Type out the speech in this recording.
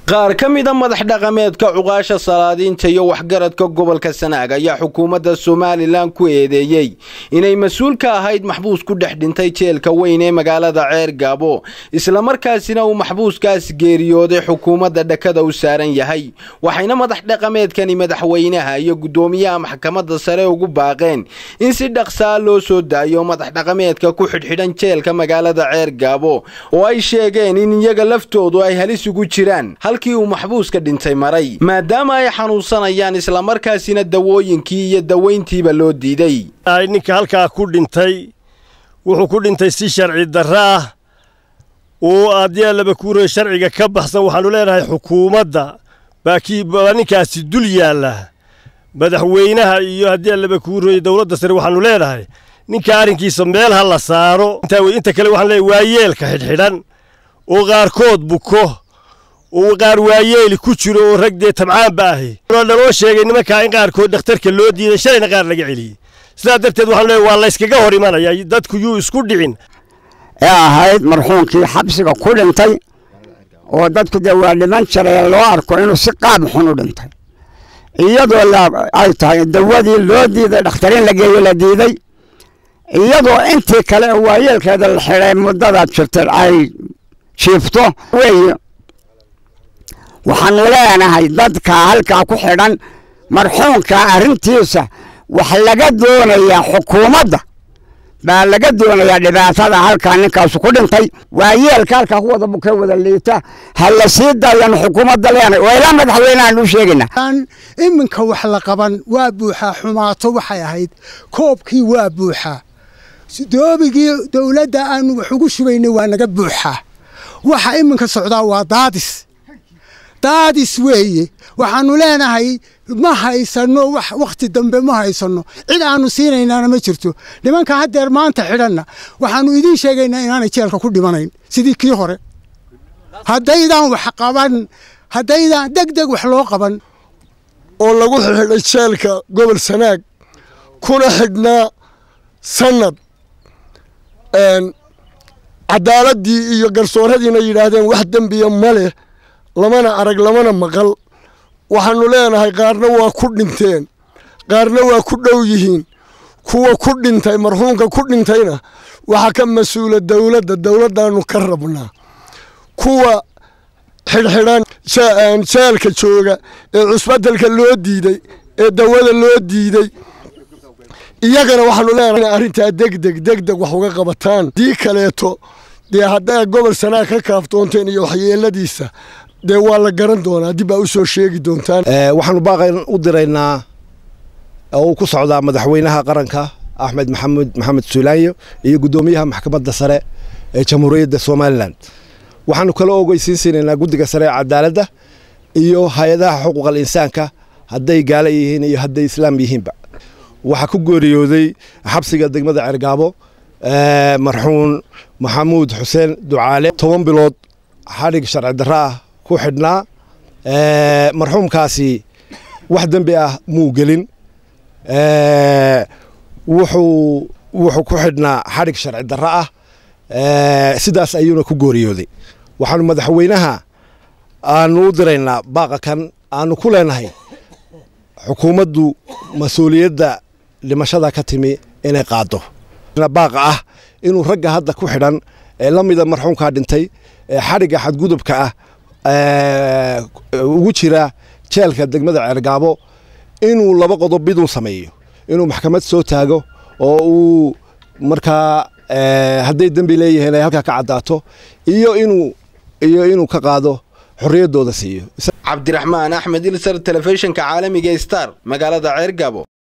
qaar ka mida madax dhaqameedka cuqaasha salaadiinta iyo waxgaradka gobolka sanaag ayaa xukuumadda somalilan ku eedeeyey inay mas-uul ka ahayd maxbuus ku dhex dhintay jeelka weyn ee magaalada ceer gaabo islamarkaasina uu maxbuuskaas geeriyooday xukuumadda dhakada u saaran yahay waxayna madax dhaqameedkani madaxweynaha iyo guddoomiyaha maxkamadda sare ugu baaqeen in si dhaqsaa loo soo daayo madax dhaqameedka ku xidhxidhan jeelka magaalada ceer gaabo oo ay sheegeen in iyaga laftoodu ay halis ugu jiraan halkii uu maxbuuska dhintay maray maadaama ay xanuunsanayaan islamarkaasina dawooyinkii iyo dawayntiiba loo diiday ninka halkaa ku dhintay wuxuu ku dhintay si sharci darro ah oo haddii allaba kuuraya sharciga ka baxsan waxaannu leenahay xukuumadda baa ninkaasi dul yaalla madaxweynaha iyo haddii allaba kuuraya dowladda sare waxaannu leenahay ninka arrinkiisa meel ha la saaro inta kale waxaan leeyahay waa yeelka xidhxidhan oo qaarkood buko oo qaar waayeeli ku jiro oo rag dee tabcaanba ahi naloo sheegay nimankaa in qaarkood dhakhtarka loo diiday shalayna qaar laga celiyey sidaa darteed waxaanu leeyahay waa layskaga hor imanaya dadku yuu isku dhicin ee ahayd marxuumkii xabsiga ku dhintay oo dadku dee waa dhiman jiray loo arko inuu si qaab xun u dhintay iyadoo ay tahay dawadii loo diiday dhakhtarin la geeyo la diiday iyadoo intii kale waayeelkeeda la xidhay muddadaad jirtay ay jiifto weeye waxaanu leenahay dadka halkaa ku xidhan marxuumka arrintiisa wax laga doonayaa xukuumadda baa laga doonayaa dhibaatada halkaa ninkaasu ku dhintay waayeelka halkaa ku wada bukee wada liita ha la sii daayanu xukuumadda leenahay waa ilaa madaxweynehaan u sheegaynaa iminka wax la qaban waa buuxaa xumaato waxay ahayd koobkii waa buuxaa doobigii dowladda aanu wax ugu shubaynay waa naga buuxaa waxa iminka socdaa waa daadis daadis weeye waxaanu leenahay ma haysano wax wakhti dambe ma haysano cid aanu siinaynaana ma jirto nimanka haddeer maanta xidhanna waxaanu idiin sheegaynaa inaanay jeelka ku dhimanayn sidii kii hore haddaydaan wax qaban haddaydaan deg deg wax loo qaban oo lagu xidhay jeelka gobol sanaag kuna xidhnaa sanad cadaaladii iyo garsooradiina yidhaahdeen wax dembiya ma leh lamana arag lamana maqal waxaannu leenahay qaarna waa ku dhinteen qaarna waa ku dhow yihiin kuwa ku dhintay marxuumka ku dhintayna waxaa ka mas-uula dowladda dowladdaannu ka rabnaa kuwa xidhxidhan jeelka jooga ee cusbadelka loo diiday ee dawada loo diiday iyagana waxaanu leenahay arrintaa degdeg degdeg wax uga qabataan dii kaleeto dee haddaa gobol sanaag ka kaaftoonteen iyo waxyeeladiisa dee waa la garan doonaa dib baa u soo sheegi doontaan waxaanu baaqan u diraynaa oo uu ku socdaa madaxweynaha qaranka axmed maxamed maxamed suulaanyo iyo guddoomiyaha maxkamadda sare ee jamhuuriyadda somalilan waxaanu kala ogeysiin siinaynaa guddiga sare ee cadaaladda iyo hay-adaha xuquuqal insaanka hadday gaala yihiin iyo hadday islaam yihiinba waxaa ku geeriyooday xabsiga degmada cergaabo marxuun maxamuud xuseen ducaale toban bilood xadhig sharci darro ah ku xidhnaa marxuumkaasi wax dembi ah muu gelin wuxuu wuxuu ku xidhnaa xadhig sharci darro ah sidaas ayuuna ku gooriyooday waxaanu madaxweynaha aanu u diraynaa baaqa kan aanu ku leenahay xukuumaddu mas-uuliyadda dhimashada ka timi inay qaado baaqa ah inuu ragga hadda ku xidhan ee la mida marxuumkaa dhintay ee xadhigga xadgudubka ah ugu jira jeelka degmada ceergaabo inuu laba qodob miduu sameeyo inuu maxkamad soo taago oo uu markaa hadday dembi leeyihiin ay halkaa ka caddaato iyo inuu iyo inuu ka qaado xorriyaddooda siiyo cabdiraxmaan axmed ilsar telefishinka caalamiga star magaalada ceergaabo